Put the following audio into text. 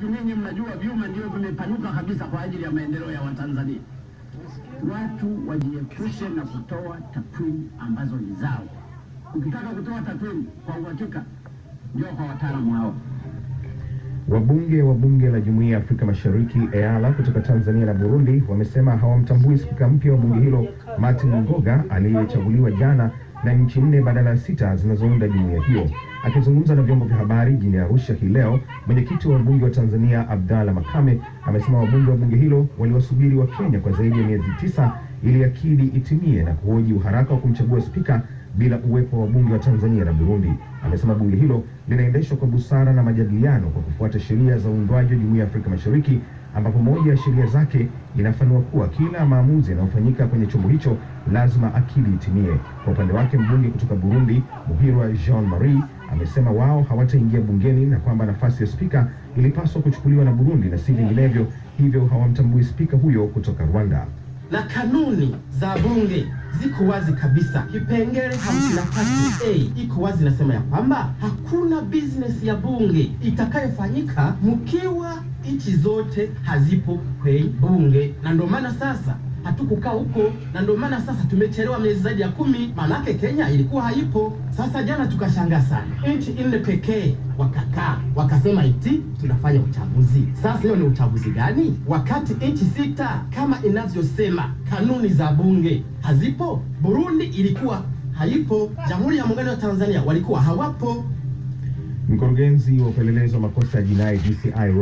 wakati ninyi mnajua vyuma ndio vimepanuka kabisa kwa ajili ya maendeleo ya Watanzania. Watu wajiepushe na kutoa takwimu ambazo ni zao. Ukitaka kutoa takwimu kwa uhakika, ndio kwa wataalamu hao. Wabunge wa bunge la Jumuiya ya Afrika Mashariki EALA kutoka Tanzania na Burundi wamesema hawamtambui spika mpya wa bunge hilo Martin Ngoga aliyechaguliwa jana na nchi nne badala ya sita zinazounda jumuiya hiyo. Akizungumza na vyombo vya habari jijini Arusha hii leo, mwenyekiti wa wabunge wa Tanzania Abdalla Makame amesema wabunge wa bunge hilo waliwasubiri wa Kenya kwa zaidi ya miezi tisa ili akidi itimie na kuhoji uharaka wa kumchagua spika bila uwepo wa wabunge wa Tanzania na Burundi. Amesema bunge hilo linaendeshwa kwa busara na majadiliano kwa kufuata sheria za uundwaji wa Jumuiya ya Afrika Mashariki, ambapo moja ya sheria zake inafanua kuwa kila maamuzi yanayofanyika kwenye chombo hicho lazima akili itimie. Kwa upande wake, mbunge kutoka Burundi Muhirwa Jean Marie amesema wao hawataingia bungeni na kwamba nafasi ya spika ilipaswa kuchukuliwa na Burundi na si vinginevyo, hivyo hawamtambui spika huyo kutoka Rwanda. na kanuni za bunge ziko wazi kabisa. Kipengele hamsini na tatu a iko wazi, inasema ya kwamba hakuna business ya bunge itakayofanyika mkiwa nchi zote hazipo kwenye bunge, na ndio maana sasa hatukukaa huko, na ndio maana sasa tumechelewa miezi zaidi ya kumi. Maanake Kenya ilikuwa haipo. Sasa jana tukashangaa sana, nchi nne pekee wakakaa wakasema eti tunafanya uchaguzi. Sasa hiyo ni uchaguzi gani, wakati nchi sita kama inavyosema kanuni za bunge hazipo? Burundi ilikuwa haipo, Jamhuri ya Muungano wa Tanzania walikuwa hawapo. Mkurugenzi wa upelelezi wa makosa ya jinai DCI